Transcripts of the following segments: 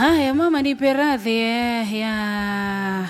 Haya mama, nipe radhi eh, ya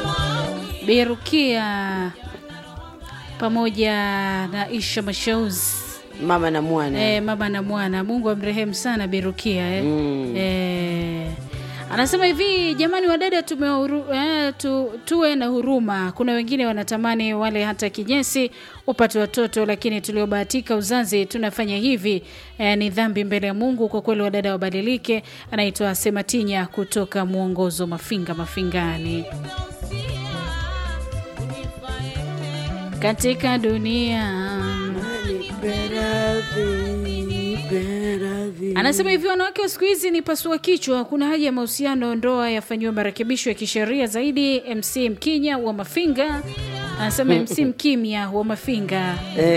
Berukia pamoja na Isha Mashauzi mama na mwana eh, mama na mwana. Mungu amrehemu sana Berukia eh. Mm. Eh, anasema hivi jamani, wadada tume eh, tu, tuwe na huruma. Kuna wengine wanatamani wale hata kinyesi upate watoto, lakini tuliobahatika uzazi tunafanya hivi eh, ni dhambi mbele ya Mungu. Kwa kweli wadada wabadilike. Anaitwa Sematinya kutoka Mwongozo Mafinga Mafingani. Katika dunia Anasema hivi wanawake wa siku hizi ni pasua kichwa. Kuna haja ya mahusiano, ndoa yafanyiwe marekebisho ya kisheria zaidi. MC Mkinya wa Mafinga anasema MC Mkimya wa Mafinga.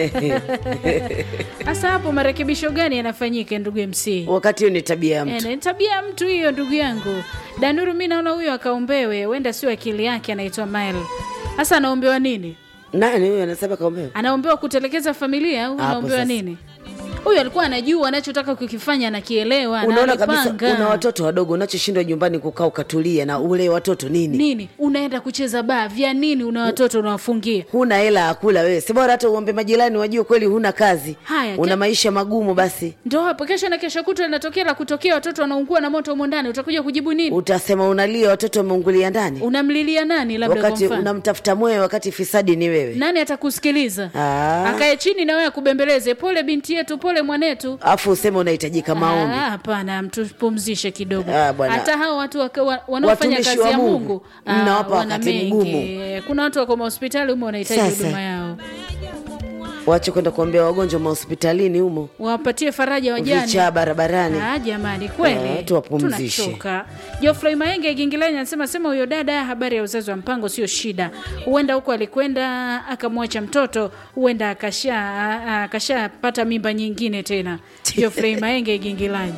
Sasa hapo marekebisho gani yanafanyika, ndugu MC? wakati hiyo ni tabia ya Eh, mtu ni tabia ya mtu hiyo, ndugu yangu Danuru. Mi naona huyo akaombewe, huenda sio akili yake. Anaitwa Mael. Sasa anaombewa nini? nani huyo anasema kaombea Anaombewa kutelekeza familia au Hapo anaombewa sasa. nini? Huyu alikuwa anajua anachotaka kukifanya, anakielewa, na unaona kabisa alipanga. una watoto wadogo unachoshindwa nyumbani kukaa ukatulia na ule watoto nini nini unaenda kucheza baa vya nini? Una watoto unawafungia huna hela ya kula wewe si bora hata uombe majirani wajue kweli huna kazi Haya, una ke- maisha magumu basi ndo hapo. Kesho na kesho kutwa linatokea la kutokea, watoto wanaungua na moto humo ndani, utakuja kujibu nini? utasema unalia watoto wameungulia ndani Unamlilia nani? Labda kwa wakati mfano unamtafuta mwewe wakati fisadi ni wewe nani atakusikiliza? Ah. Akae chini na wewe akubembeleze, pole binti yetu, pole mwanetu. afu useme unahitajika maombi Ah, Hapana, mtupumzishe kidogo. Ah, bwana. Hata hao watu waka- wa- wanaofanya Watumishi kazi wa ya Mungu, Mungu ah, mnawapa wana wakati mengi. mgumu. Kuna watu wako mahospitali humo wanahitaji Sasa. huduma yao, wache kwenda kuombea wagonjwa mahospitalini humo wapatie faraja wajane. vichaa barabarani Ah, jamani kweli Ah, tuwapumzishe. tunachoka. Geoffrey Maenge Gingilani anasema sema huyo dada, habari ya uzazi wa mpango sio shida, huenda huko alikwenda akamwacha mtoto, huenda akasha a- akashapata mimba nyingine tena. Geoffrey Maenge Gingilani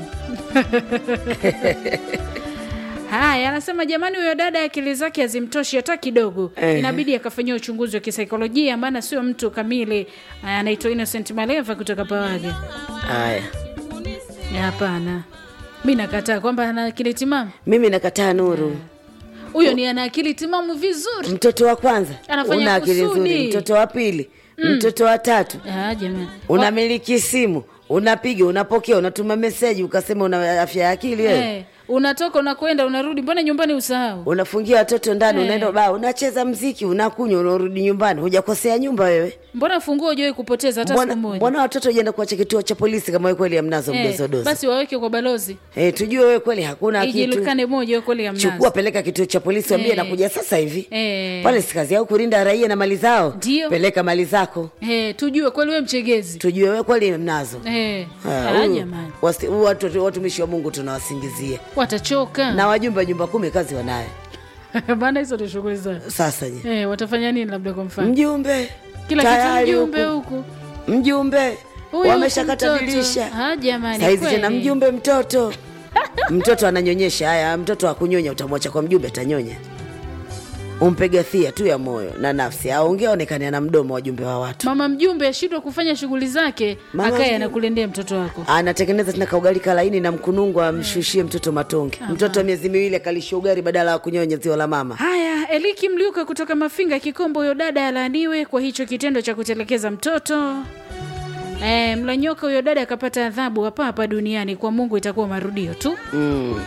Haya, anasema jamani, huyo dada akili zake hazimtoshi hata kidogo, Ehe. inabidi akafanyia uchunguzi wa kisaikolojia, maana sio mtu kamili. Anaitwa Innocent Maleva kutoka Pawaga. haya Hapana, mi nakataa kwamba ana akili timamu. mimi nakataa nuru Huyo ni ana akili timamu vizuri. mtoto wa kwanza Anafanya una akili kusudi. nzuri mtoto wa pili mtoto wa tatu Ah, jamani, unamiliki simu unapiga unapokea unatuma meseji ukasema una afya ya akili wewe eh, unatoka unakwenda unarudi, mbona nyumbani usahau? unafungia watoto ndani Eh. unaenda baa unacheza mziki unakunywa unarudi nyumbani hujakosea nyumba wewe Mbona funguo hujawahi kupoteza hata mbona, siku moja? mbona watoto ujenda kuacha kituo cha polisi kama wewe kweli amnazo Eh, mdozodozo basi waweke kwa balozi eh, tujue wewe kweli hakuna kitu ijulikane moja kweli ya chukua mnazi. peleka kituo cha polisi wambie Eh. nakuja sasa hivi Eh. pale si kazi yao kulinda raia na mali zao Ndio. peleka mali zako Eh, tujue kweli wewe mchegezi. tujue wewe kweli mnazo Eh, Ah, ah, huyu- jamani, wasi- huyu watu- watumishi wa mungu tunawasingizia watachoka na wajumbe wa nyumba kumi kazi wanayo maana hizo ni shughuli zao. sasa je Eh, watafanya nini labda kwa mfano? mjumbe Kila kitu tayari mjumbe huku. huku. mjumbe Huyu wameshakata huku mtoto. dirisha Ah, jamani, saizi kweli. tena mjumbe mtoto mtoto ananyonyesha haya mtoto akunyonya utamwacha kwa mjumbe atanyonya umpe gathia tu ya moyo na nafsi aongea onekane ana mdomo wajumbe wa watu Mama mjumbe ashindwa kufanya shughuli zake, Mama akaye mjumbe. anakulendea mtoto wako. anatengeneza tena kaugali kalaini na mkunungu amshushie mtoto matonge mtoto wa miezi miwili akalisha ugali badala ya kunyonya ziwa la mama Haya, Eliki Mliuka kutoka Mafinga Kikombo, huyo dada alaaniwe kwa hicho kitendo cha kutelekeza mtoto. E, Mlanyoka, huyo dada akapata adhabu hapa hapa duniani, kwa Mungu itakuwa marudio tu. mm.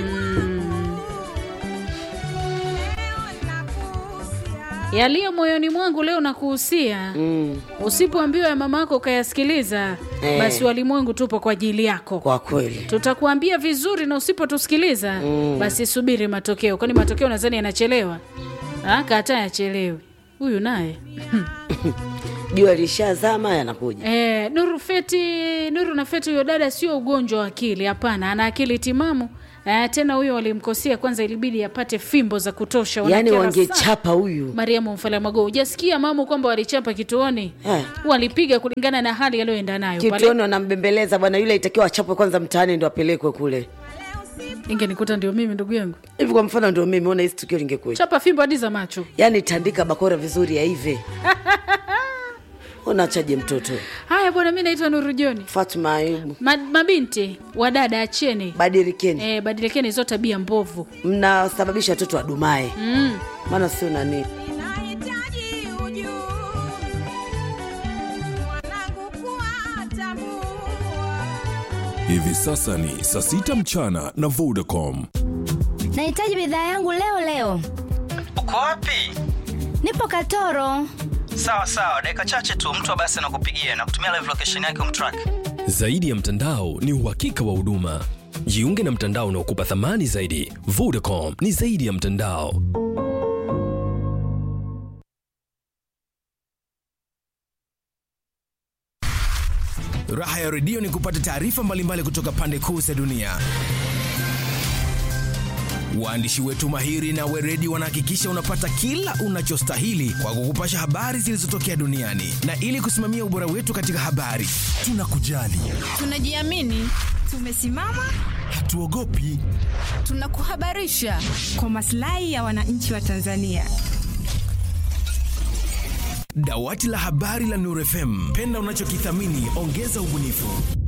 Yaliyo moyoni mwangu leo nakuhusia, Mm. usipoambiwa ya mama yako ukayasikiliza, Eh. basi walimwengu tupo kwa ajili yako. kwa kweli Tutakuambia vizuri, na usipotusikiliza basi subiri matokeo, kwani matokeo nadhani yanachelewa. Ah, Kataa yachelewe. Huyu naye jua lishazama yanakuja Eh, Nuru Feti, Nuru na Feti, huyo dada sio ugonjwa wa akili, hapana, ana akili timamu. Eh, tena huyo walimkosea kwanza, ilibidi apate fimbo za kutosha. yaani Wanakera sana. wangechapa huyu Mariamu Mfalamago, hujasikia mamu kwamba walichapa kituoni? Eh. Walipiga kulingana na hali aliyoenda nayo pale. kituoni wanambembeleza bwana yule itakiwa achapwe kwanza mtaani ndo apelekwe kule Ingenikuta ndio mimi ndugu yangu, hivi kwa mfano ndio mimi ona hisi tukio lingekuwa chapa fimbo hadi za macho. yaani tandika bakora vizuri yaive unachaje mtoto haya bwana mi naitwa nuru joni fatma ayubu Ma, mabinti wadada acheni badirikeni e, badilikeni hizo tabia mbovu mnasababisha watoto wadumae mm. maana sio nani Nahitaji ujuzi wanangu kuwatambua. Hivi sasa ni saa sita mchana na Vodacom. Nahitaji bidhaa yangu leo leo. uko wapi Nipo Katoro. sawa sawa dakika chache tu mtu wa basi anakupigia na kutumia live location yake umtrack Zaidi ya mtandao ni uhakika wa huduma. Jiunge na mtandao unaokupa thamani zaidi. Vodacom ni zaidi ya mtandao. Raha ya redio ni kupata taarifa mbalimbali kutoka pande kuu za dunia. Waandishi wetu mahiri na weredi wanahakikisha unapata kila unachostahili kwa kukupasha habari zilizotokea duniani, na ili kusimamia ubora wetu katika habari, tunakujali, Tunajiamini, tumesimama, hatuogopi. tunakuhabarisha kwa maslahi ya wananchi wa Tanzania. Dawati la habari la Nuru FM, penda unachokithamini, ongeza ubunifu.